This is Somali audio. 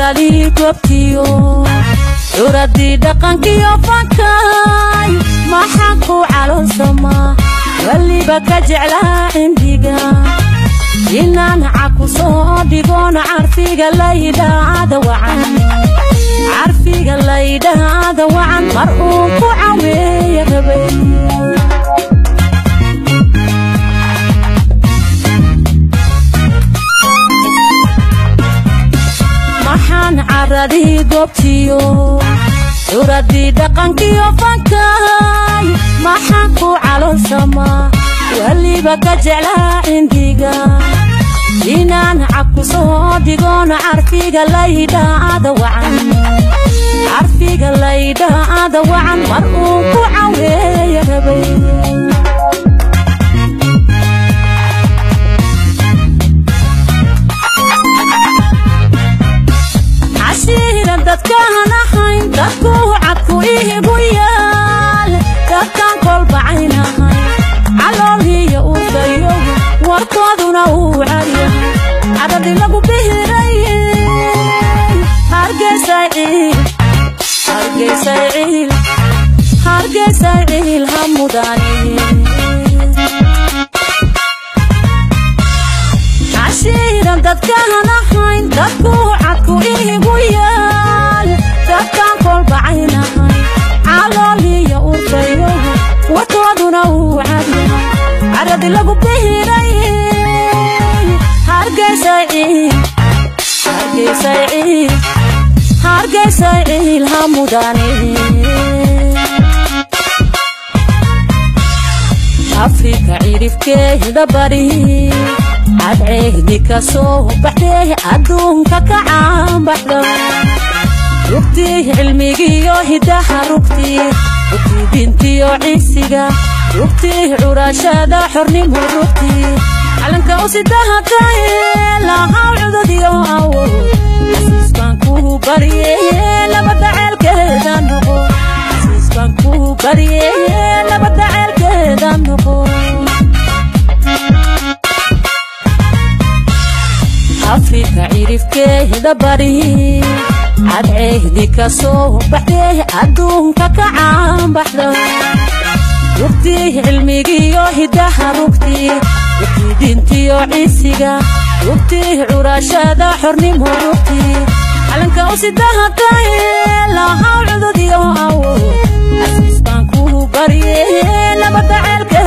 caradii goobtiyo curadii dhaqankiyo fankay maxaan ku caloolsamaa weliba ka jeclaa cimdiga inaan caku soo dhigoona carfiga laydhaada wacan carfiga laydhaada wacan mar uun ku caweeya rabay maxaan caradii goobtiyo curadii dhaqankiyo fankay maxaan ku caloolsamaa weliba ka jeclaa cindiga inaan cabku soo dhigoona carfiga laydhaada wacan carfiga laydhaada wacan mar uun ku caweeya rabay cashiiran dadkaan ahayn dadku cadku ihigu yaal dadkaan kolbacayn ahayn caloolhiyo udayo warkooduna uu cadyahay cadhadhi lagu bihiray hargeysay ciil hargeysay ciil hargeysay ciil ha mudani cashiiran dadkaan ahayn dadku cadku ihigu yaal dadkaan kolbacayn ahayn calooliyo urdayo warkooduna uu cadyahay cadhadhi lagu bihiray hargeysay ciil hargeysay ciil hargeysay ciil ha mudani afrika cirifkeeda bari cadceehdi ka soo baxdee adduunka ka caanbaxda rugtii cilmigiyo hidaha rugtii rugtii dintiyo ciisiga rugtii curashada xornimo rugtii calanka usidahataye lahaw cududyo awo xasiisbaan kuu barye labada ceelkeeda noqo xasiisbaan kuu barye labada ceelkeeda noqo afrika cirifkeeda bari cadceehdi ka soo baxdee adduunka ka caanbaxda rugtii cilmigiyo hidaha rugtii rugtii dintiyo ciisiga rugtii curashada xornimo rugtii calanka usidahataye lahaw cududyo awo xasiisbaan kuu barye labada ceelka